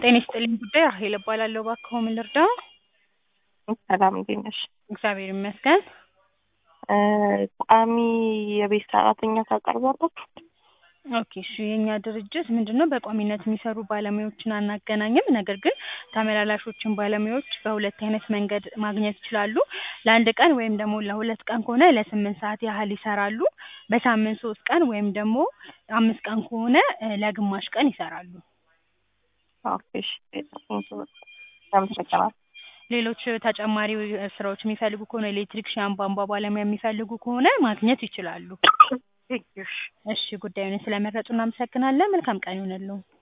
ጤና ይስጥልኝ ጉዳይ ራሄል እባላለሁ። እባክዎ ምን ልርዳዎ? ሰላም እንዴት ነሽ? እግዚአብሔር ይመስገን። እ ቋሚ የቤት ሰራተኛ ታቀርባላችሁ? ኦኬ እሺ የእኛ ድርጅት ምንድን ነው በቋሚነት የሚሰሩ ባለሙያዎችን አናገናኝም። ነገር ግን ተመላላሾችን ባለሙያዎች በሁለት አይነት መንገድ ማግኘት ይችላሉ። ለአንድ ቀን ወይም ደግሞ ለሁለት ቀን ከሆነ ለስምንት ሰዓት ያህል ይሰራሉ። በሳምንት ሶስት ቀን ወይም ደግሞ አምስት ቀን ከሆነ እ ለግማሽ ቀን ይሰራሉ። ኦኬ እሺ አመሰግናለሁ። ሌሎች ተጨማሪ ስራዎች የሚፈልጉ ከሆነ ኤሌክትሪክሻን፣ ቧንቧ ባለሙያ የሚፈልጉ ከሆነ ማግኘት ይችላሉ። ቴንኪው እሺ። እሺ ጉዳዩን ስለመረጡ እናመሰግናለን። መልካም ቀን ይሁንልዎ።